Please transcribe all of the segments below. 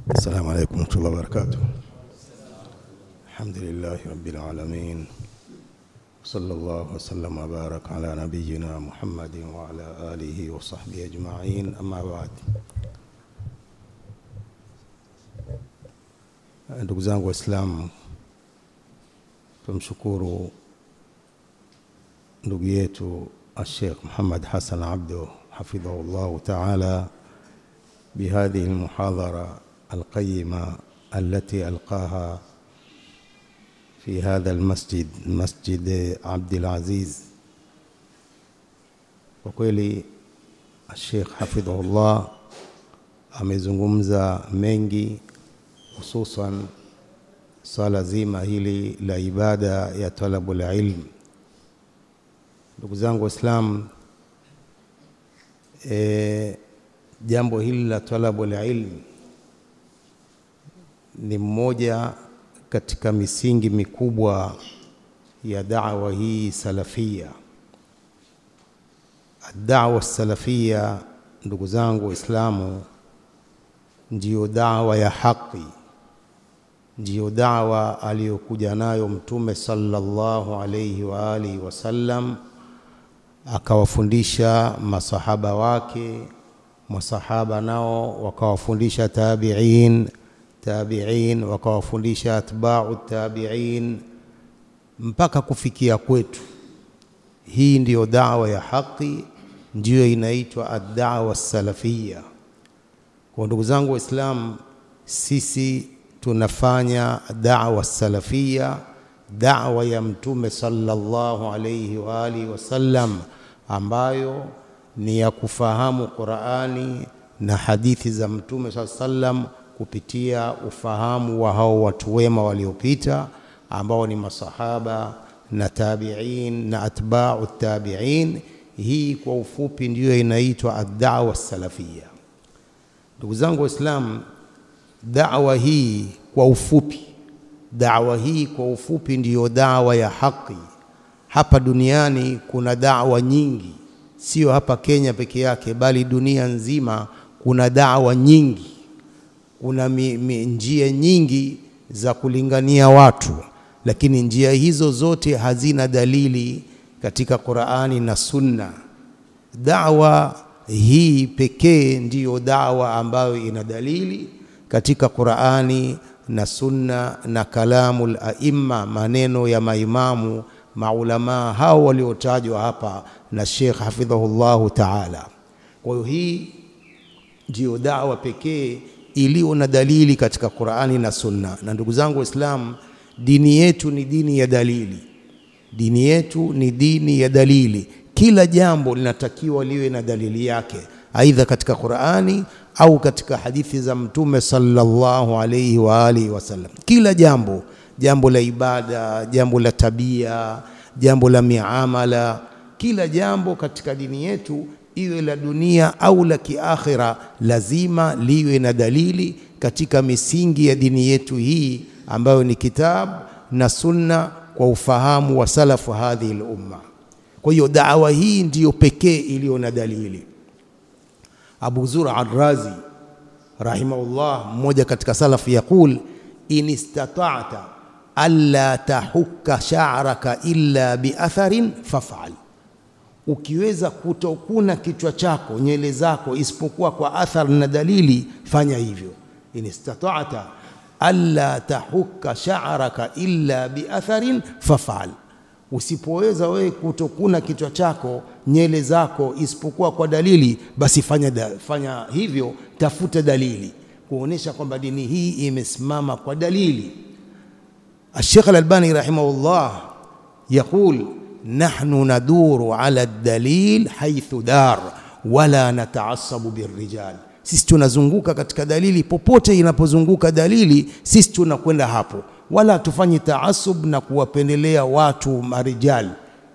السلام عليكم ورحمة الله وبركاته الحمد لله رب العالمين صلى الله وسلم وبارك على نبينا محمد وعلى آله وصحبه أجمعين أما بعد ndugu zangu waislamu tumshukuru ndugu yetu الشيخ محمد حسن عبده حفظه الله تعالى بهذه المحاضرة القيمة التي ألقاها في هذا المسجد مسجد عبد العزيز وkweli الشيخ حفظه الله amezungumza mengi hususan swala zima hili la ibada ya talabul ilm ndugu zangu waislamu e, jambo hili la talabul ilm ni mmoja katika misingi mikubwa ya da'wa hii salafia da'wa salafia ndugu zangu waislamu ndiyo dawa ya haki ndiyo dawa aliyokuja nayo mtume sallallahu alayhi wa alihi wasallam akawafundisha masahaba wake masahaba nao wakawafundisha tabi'in tabi'in wakawafundisha atba'u tabi'in mpaka kufikia kwetu hii ndiyo dawa ya haki ndiyo inaitwa ad-da'wa salafia kwa ndugu zangu waislamu sisi tunafanya da'wa salafia da'wa ya mtume sallallahu alayhi wa alihi wasallam ambayo ni ya kufahamu Qur'ani na hadithi za mtume sallam kupitia ufahamu wa hao watu wema waliopita ambao ni masahaba na tabi'in na atba'u tabi'in hii kwa ufupi ndiyo inaitwa ad-da'wa salafia ndugu zangu waislamu da'wa hii kwa ufupi da'wa hii kwa ufupi ndiyo dawa ya haki hapa duniani kuna dawa nyingi sio hapa Kenya peke yake bali dunia nzima kuna dawa nyingi kuna mi, mi, njia nyingi za kulingania watu lakini njia hizo zote hazina dalili katika Qur'ani na Sunna dawa hii pekee ndiyo dawa ambayo ina dalili katika Qur'ani na Sunna na kalamul aimma maneno ya maimamu maulamaa hao waliotajwa hapa na Sheikh hafidhahullahu ta'ala. Kwa hiyo hii ndiyo dawa pekee iliyo na dalili katika Qur'ani na Sunna. Na ndugu zangu Waislamu, dini yetu ni dini ya dalili. Dini yetu ni dini ya dalili. Kila jambo linatakiwa liwe na dalili yake, aidha katika Qur'ani au katika hadithi za Mtume sallallahu alayhi wa alihi wasallam. Kila jambo jambo la ibada, jambo la tabia, jambo la miamala, kila jambo katika dini yetu iwe la dunia au la kiakhira, lazima liwe na dalili katika misingi ya dini yetu hii ambayo ni kitabu na sunna kwa ufahamu wa salafu hadhihi al-umma. Kwa hiyo dawa hii ndiyo pekee iliyo na dalili. Abu Zura Ar-Razi rahimahullah, mmoja katika salafu, yaqul in istata'ta alla tahukka sha'raka illa biatharin faf'al, ukiweza kutokuna kichwa chako nywele zako isipokuwa kwa athar na dalili, fanya hivyo. In istata'ta alla tahukka sha'raka illa biatharin faf'al, usipoweza wewe kutokuna kichwa chako nywele zako isipokuwa kwa dalili, basi fanya, da, fanya hivyo, tafuta dalili kuonesha kwamba dini hii imesimama kwa dalili. الشيخ الألباني رحمه الله يقول نحن ندور على الدليل حيث دار ولا نتعصب بالرجال sisi tunazunguka katika dalili popote inapozunguka dalili sisi tunakwenda hapo wala hatufanyi taasub na kuwapendelea watu marijal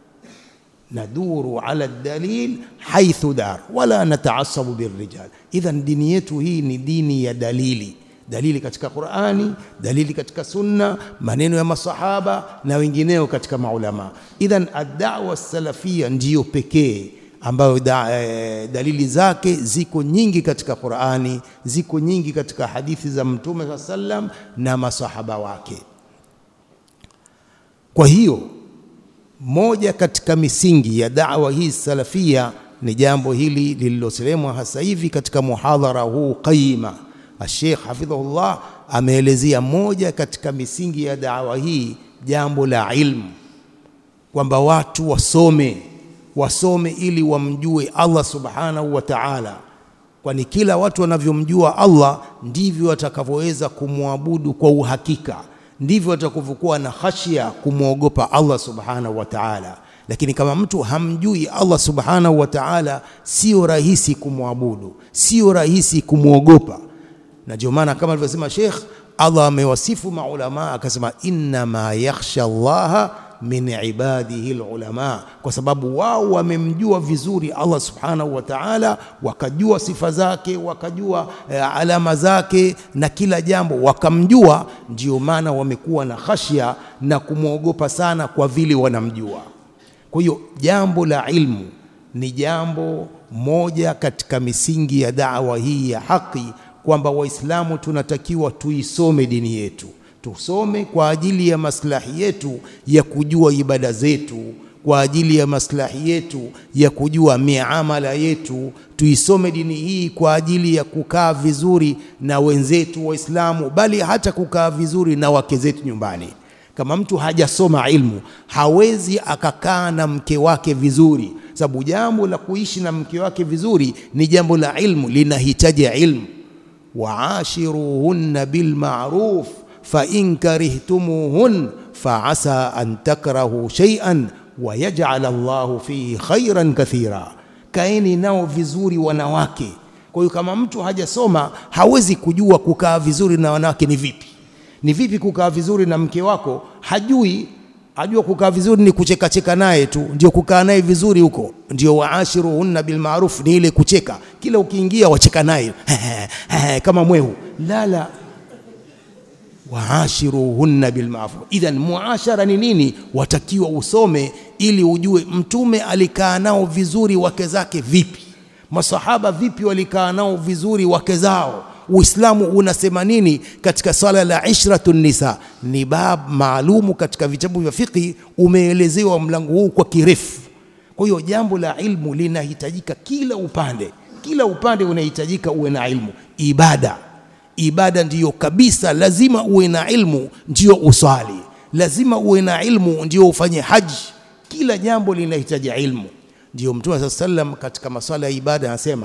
naduru ala dalil haithu dar wala nataasabu birrijal idhan dini yetu hii ni dini ya dalili dalili katika Qur'ani, dalili katika Sunna, maneno ya masahaba na wengineo katika maulama. Idhan ad-da'wa salafia ndiyo pekee ambayo da, e, dalili zake ziko nyingi katika Qur'ani, ziko nyingi katika hadithi za Mtume saa sallam na masahaba wake. Kwa hiyo moja katika misingi ya da'wa hii salafia ni jambo hili lililosemwa hasa hivi katika muhadhara huu qaima. Sheikh hafidhahullah ameelezea moja katika misingi ya da'wa hii jambo la ilmu, kwamba watu wasome wasome ili wamjue Allah subhanahu wa ta'ala, kwani kila watu wanavyomjua Allah ndivyo watakavyoweza kumwabudu kwa uhakika, ndivyo watakavyokuwa na khashia kumwogopa Allah subhanahu wa ta'ala. Lakini kama mtu hamjui Allah subhanahu wa ta'ala, sio rahisi kumwabudu, sio rahisi kumwogopa. Na ndio maana kama alivyosema Sheikh, Allah amewasifu maulama akasema, innama yakhsha Allaha min ibadihi alulama, kwa sababu wao wamemjua vizuri Allah subhanahu wa ta'ala, wakajua sifa zake, wakajua eh, alama zake na kila jambo wakamjua. Ndio maana wamekuwa na khashya na kumwogopa sana, kwa vile wanamjua. Kwa hiyo jambo la ilmu ni jambo moja katika misingi ya da'wa hii ya haki, kwamba Waislamu tunatakiwa tuisome dini yetu tusome kwa ajili ya maslahi yetu ya kujua ibada zetu, kwa ajili ya maslahi yetu ya kujua miamala yetu. Tuisome dini hii kwa ajili ya kukaa vizuri na wenzetu Waislamu, bali hata kukaa vizuri na wake zetu nyumbani. Kama mtu hajasoma ilmu, hawezi akakaa na mke wake vizuri, sababu jambo la kuishi na mke wake vizuri ni jambo la ilmu, linahitaji ilmu. waashiruhunna bilmaruf fain karihtumuhun faasa an takrahu shay'an wa yaj'al Allahu fihi khairan kathira, kaeni nao vizuri wanawake. Kwa hiyo kama mtu hajasoma hawezi kujua kukaa vizuri na wanawake ni vipi. Ni vipi kukaa vizuri na mke wako? Hajui. Ajua kukaa vizuri ni kuchekacheka naye tu, ndio kukaa naye vizuri huko. Ndio waashiruhunna bilmaruf, ni ile kucheka, kila ukiingia wacheka naye kama mwehu. La, la waashiruhunna bilmaruf. Idhan, muashara ni nini? Watakiwa usome ili ujue Mtume alikaa nao vizuri wake zake vipi, masahaba vipi walikaa nao vizuri wake zao. Uislamu unasema nini katika swala la ishratu nisa? Ni bab maalumu katika vitabu vya fiqhi, umeelezewa mlango huu kwa kirefu. Kwa hiyo jambo la ilmu linahitajika kila upande, kila upande unahitajika uwe na ilmu. Ibada ibada ndiyo kabisa, lazima uwe na ilmu ndio uswali, lazima uwe na ilmu ndio ufanye haji. Kila jambo linahitaji ilmu. Ndio Mtume saa sallam katika maswala ya ibada anasema,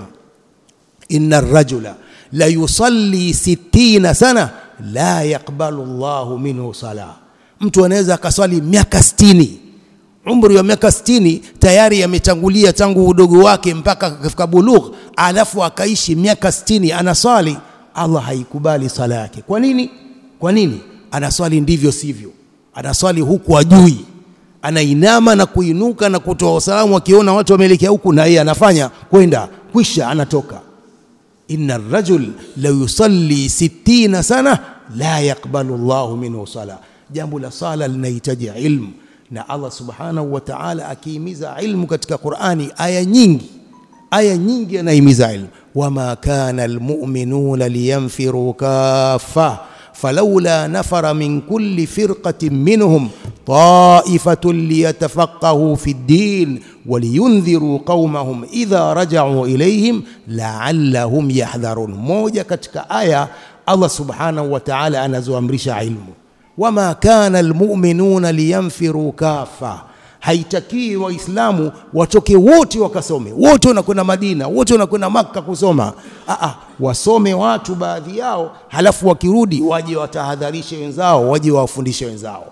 inna rajula la yusalli sittina sana la yaqbalu llahu minhu sala, mtu anaweza akaswali miaka sitini umri wa miaka sitini tayari ametangulia tangu udogo wake mpaka akafika bulugh, alafu akaishi miaka sitini anaswali Allah haikubali sala yake. Kwa nini? Kwa nini? Anaswali ndivyo sivyo, anaswali huku ajui, anainama na kuinuka na kutoa salamu, akiona watu wameelekea huku na yeye anafanya kwenda, kwisha anatoka. inna rajul la yusalli sittina sana la yaqbalu Allahu minhu sala. Jambo la sala linahitaji ilmu, na Allah subhanahu wa ta'ala akihimiza ilmu katika Qur'ani, aya nyingi, aya nyingi anahimiza ilmu wama kana almu'minuna liyanfiru kaffa falawla nafara min kulli firqatin minhum ta'ifatun liyatafaqahu fi ddin waliyundhiru qaumahum idha raja'u ilayhim la'allahum yahdharun. Moja katika aya Allah subhanahu wa ta'ala anazoamrisha ilmu, wama kana almu'minuna liyanfiru kaffa Haitakii Waislamu watoke wote wakasome, wote wanakwenda Madina, wote wanakwenda Makka kusoma. Aa, wasome watu baadhi yao, halafu wakirudi waje watahadharishe wenzao, waje wawafundishe wenzao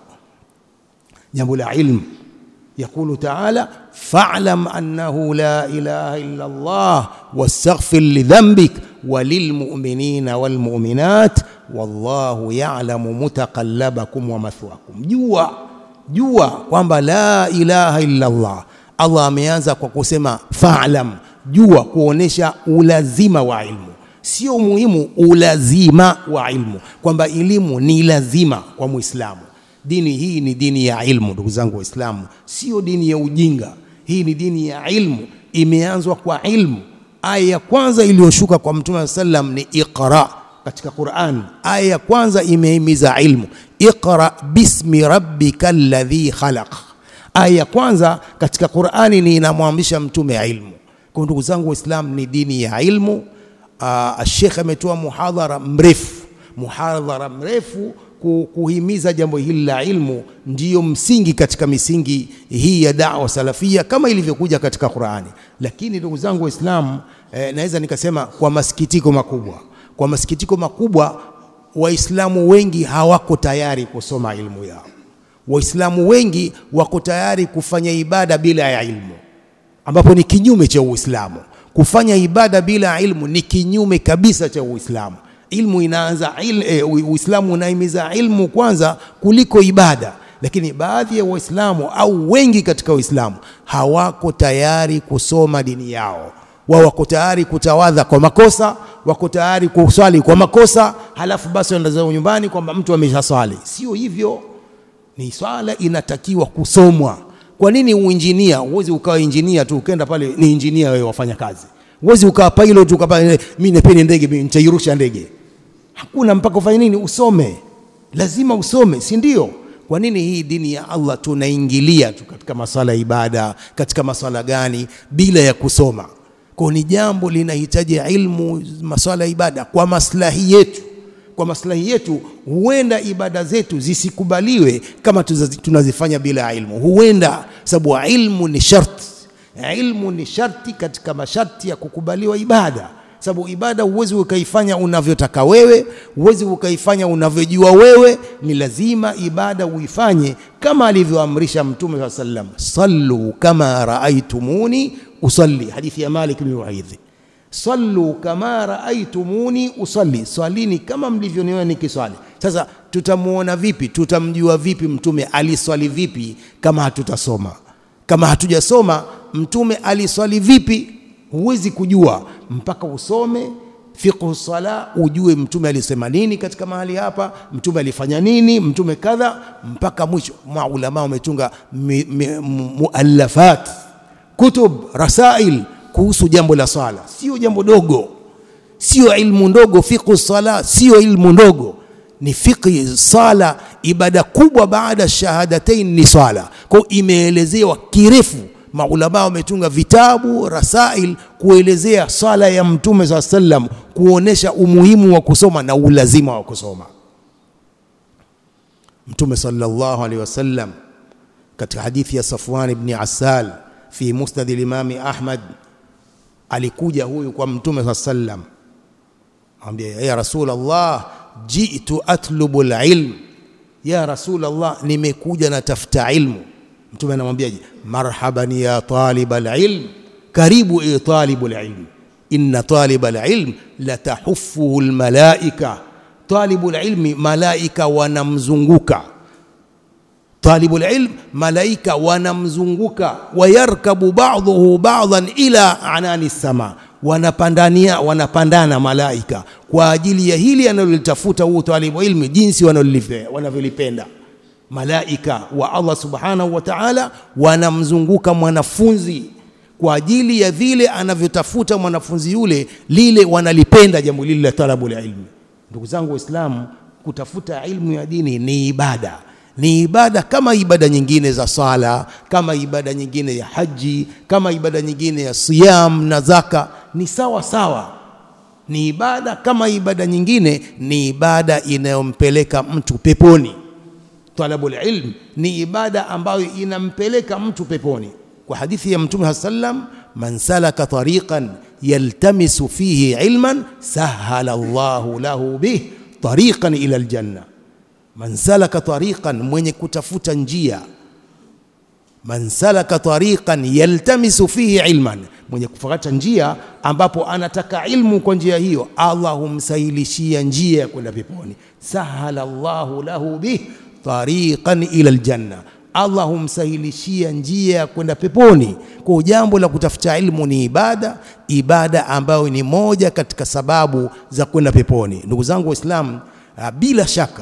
jambo la ilmu. Yaqulu taala fa'lam annahu la ilaha illa Allah wastaghfir lidhanbik walilmu'minina walmu'minat wallahu ya'lamu mutaqallabakum wa mathwakum. Jua jua kwamba la ilaha illa Allah. Allah ameanza kwa kusema fa'lam, jua, kuonesha ulazima wa ilmu, sio muhimu, ulazima wa ilmu, kwamba elimu ni lazima kwa Muislamu. Dini hii ni dini ya ilmu, ndugu zangu Waislamu, sio dini ya ujinga. Hii ni dini ya ilmu. imeanzwa kwa ilmu. Aya ya kwanza iliyoshuka kwa Mtume sallam ni iqra katika Qur'an. Aya ya kwanza imehimiza ilmu, iqra bismi rabbika alladhi khalaq. Aya ya kwanza katika Qur'ani ni inamwamrisha mtume ilmu. Kwa ndugu zangu Waislamu, ni dini ya ilmu. Uh, Sheikh ametoa muhadhara mrefu, muhadhara mrefu kuhimiza jambo hili la ilmu, ndiyo msingi katika misingi hii ya da'wa salafia kama ilivyokuja katika Qur'ani. Lakini ndugu zangu Waislamu, eh, naweza nikasema kwa masikitiko makubwa, kwa masikitiko makubwa, Waislamu wengi hawako tayari kusoma ilmu yao. Waislamu wengi wako tayari kufanya ibada bila ya ilmu, ambapo ni kinyume cha Uislamu. Kufanya ibada bila ilmu ni kinyume kabisa cha Uislamu. Ilmu inaanza il, e, Uislamu unahimiza ilmu kwanza kuliko ibada, lakini baadhi ya Waislamu au wengi katika Waislamu hawako tayari kusoma dini yao. Wao wako tayari kutawadha kwa makosa, wako tayari kuswali kwa makosa, halafu basi wanaenda zao nyumbani kwamba mtu ameshaswali. Sio hivyo, ni swala inatakiwa kusomwa. Kwa nini uinjinia? Huwezi ukawa injinia tu ukenda pale ni injinia wewe wafanya kazi. Huwezi ukawa pilot ukapa mimi nipeni ndege mimi nitairusha ndege. Hakuna mpaka ufanye nini? Usome. Lazima usome, si ndio? Kwa nini hii dini ya Allah tunaingilia tu katika maswala ya ibada, katika maswala gani bila ya kusoma? Kwa ni jambo linahitaji ilmu, maswala ya ibada kwa maslahi yetu kwa maslahi yetu, huenda ibada zetu zisikubaliwe kama tunazifanya bila ilmu. Huenda sababu ilmu ni sharti, ilmu ni sharti katika masharti ya kukubaliwa ibada, sababu ibada huwezi ukaifanya unavyotaka wewe, huwezi ukaifanya unavyojua wewe. Ni lazima ibada uifanye kama alivyoamrisha Mtume saa sallam, sallu kama raaitumuni usalli, hadithi ya Malik bin Waidhi sallu kama raaitumuni usalli, swalini kama mlivyoniona nikiswali. Sasa tutamuona vipi? Tutamjua vipi mtume aliswali vipi kama hatutasoma? Kama hatujasoma mtume aliswali vipi, huwezi kujua mpaka usome fiqhu sala, ujue mtume alisema nini katika mahali hapa, mtume alifanya nini, mtume kadha, mpaka mwisho. Maulama wametunga muallafat, kutub, rasail kuhusu jambo la swala. Sio jambo dogo, sio ilmu ndogo. Fiqhu sala sio ilmu ndogo, ni fiqhi sala, ibada kubwa baada shahadatain ni swala. Kwa hiyo imeelezewa kirefu, maulama wametunga vitabu rasail kuelezea swala ya Mtume saa sallam, kuonesha umuhimu wa kusoma na ulazima wa kusoma. Mtume sallallahu alaihi wasallam katika hadithi ya Safwan ibn Asal fi musnad al-Imami Ahmad alikuja huyu kwa mtume saa sallam, ambia ya rasul Allah, jitu atlubu alilm, ya rasul Allah, nimekuja natafuta ilmu. Mtume anamwambiaje? marhaban ya talib alilm, karibu e talibu alilm, inna talib alilm latahuffuhu almalaika, talibu alilmi, malaika wanamzunguka talibul ilm malaika wanamzunguka, wayarkabu ba'dhuhu ba'dhan ila anani sama, wanapandania wanapandana malaika kwa ajili ya hili analolitafuta huo talibu ilmi, jinsi wanavyolipenda malaika wa Allah subhanahu wa ta'ala, wanamzunguka mwanafunzi kwa ajili ya vile anavyotafuta mwanafunzi yule, lile wanalipenda jambo lile la talabul ilmi. Ndugu zangu Waislamu, kutafuta ilmu ya dini ni ibada ni ibada kama ibada nyingine za sala, kama ibada nyingine ya haji, kama ibada nyingine ya siyam na zaka, ni sawa sawa. Ni ibada kama ibada nyingine, ni ibada inayompeleka mtu peponi. Talabul ilm ni ibada ambayo inampeleka mtu peponi, kwa hadithi ya Mtume sallam, man salaka tariqan yaltamisu fihi ilman sahala Allahu lahu bih tariqan ila aljanna man salaka tariqan, mwenye kutafuta njia. Man salaka tariqan yaltamisu fihi ilman, mwenye kufuata njia ambapo anataka ilmu kwa njia hiyo, Allah humsahilishia njia ya kwenda peponi. Sahala Allahu lahu bih tariqan ila aljanna, Allah humsahilishia njia ya kwenda peponi. Kwa jambo la kutafuta ilmu ni ibada, ibada ambayo ni moja katika sababu za kwenda peponi. Ndugu zangu Waislamu, bila shaka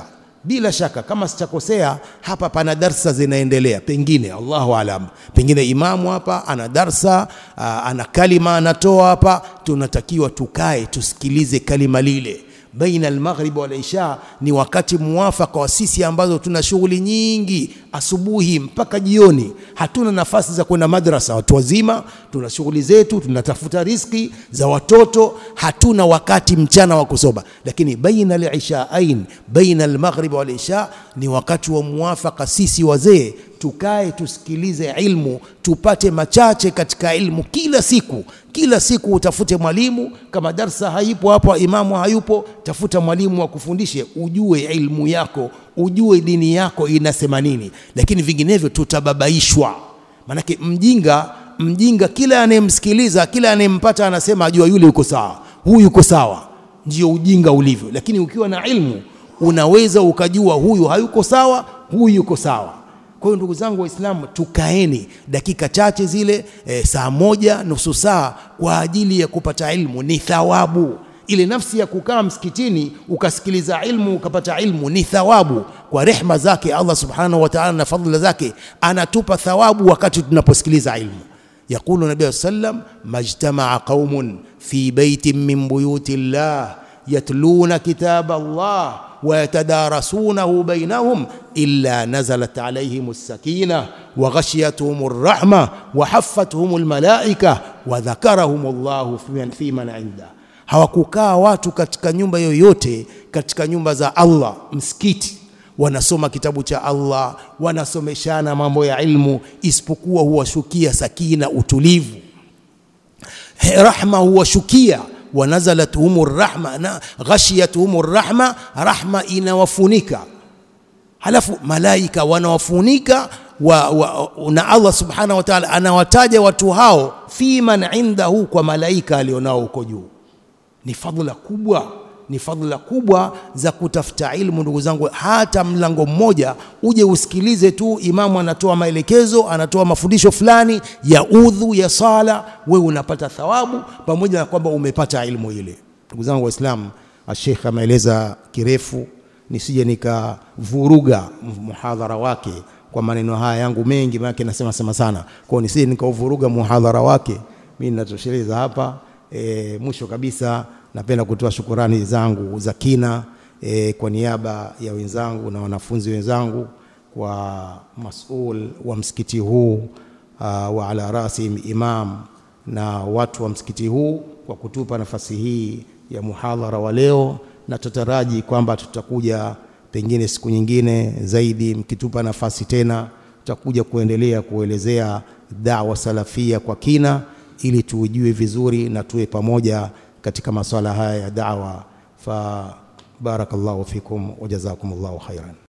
bila shaka kama sitakosea hapa pana darsa zinaendelea pengine allahu alam pengine imamu hapa ana darsa aa, ana kalima anatoa hapa tunatakiwa tukae tusikilize kalima lile baina almaghrib wal isha ni wakati muwafaka wa sisi ambazo tuna shughuli nyingi asubuhi mpaka jioni hatuna nafasi za kwenda madrasa watu wazima tuna shughuli zetu tunatafuta riski za watoto hatuna wakati mchana wa kusoma lakini baina alishaain baina almaghrib wal isha ni wakati wa muwafaka sisi wazee tukae tusikilize ilmu tupate machache katika ilmu kila siku kila siku utafute mwalimu kama darsa haipo hapo imamu hayupo tafuta mwalimu wa kufundishe ujue ilmu yako ujue dini yako inasema nini lakini vinginevyo tutababaishwa manake mjinga mjinga kila anayemsikiliza kila anayempata anasema ajua yule yuko sawa huyu yuko sawa ndio ujinga ulivyo lakini ukiwa na ilmu unaweza ukajua huyu hayuko sawa huyu yuko sawa kwa hiyo ndugu zangu waislamu tukaeni dakika chache zile e, saa moja nusu saa kwa ajili ya kupata ilmu ni thawabu ile nafsi ya kukaa msikitini ukasikiliza ilmu ukapata ilmu ni thawabu kwa rehma zake Allah subhanahu wa ta'ala na fadhila zake anatupa thawabu wakati tunaposikiliza ilmu يقول النبي صلى الله عليه وسلم ما اجتمع قوم في بيت من بيوت الله يتلون كتاب الله ويتدارسونه بينهم إلا نزلت عليهم السكينة وغشيتهم الرحمة وحفتهم الملائكة وذكرهم الله في من عنده hawakukaa watu katika nyumba yoyote katika nyumba za Allah msikiti wanasoma kitabu cha Allah wanasomeshana mambo ya ilmu isipokuwa huwashukia sakina utulivu rahma huwashukia wanazalathum rahma na ghashiyatuhum rahma rahma inawafunika halafu malaika wanawafunika wa, wa, na Allah subhanahu wa ta'ala anawataja watu hao fi man indahu kwa malaika alionao huko juu ni fadhila kubwa ni fadhila kubwa za kutafuta ilmu ndugu zangu hata mlango mmoja uje usikilize tu imamu anatoa maelekezo anatoa mafundisho fulani ya udhu ya sala wewe unapata thawabu pamoja na kwamba umepata ilmu ile ndugu zangu waislamu ashekh ameeleza kirefu nisije nikavuruga muhadhara wake kwa maneno haya yangu mengi maana nasema sema sana kwa nisije nikauvuruga muhadhara wake mimi ninatosheleza hapa e, mwisho kabisa napenda kutoa shukurani zangu za kina e, kwa niaba ya wenzangu na wanafunzi wenzangu kwa masul wa msikiti huu uh, wa ala rasi imam na watu wa msikiti huu kwa kutupa nafasi hii ya muhadhara wa leo na tutaraji kwamba tutakuja pengine siku nyingine zaidi mkitupa nafasi tena tutakuja kuendelea kuelezea dawa salafia kwa kina ili tuujue vizuri na tuwe pamoja katika masuala haya ya da'wa fa barakallahu fikum wa jazakumullahu khairan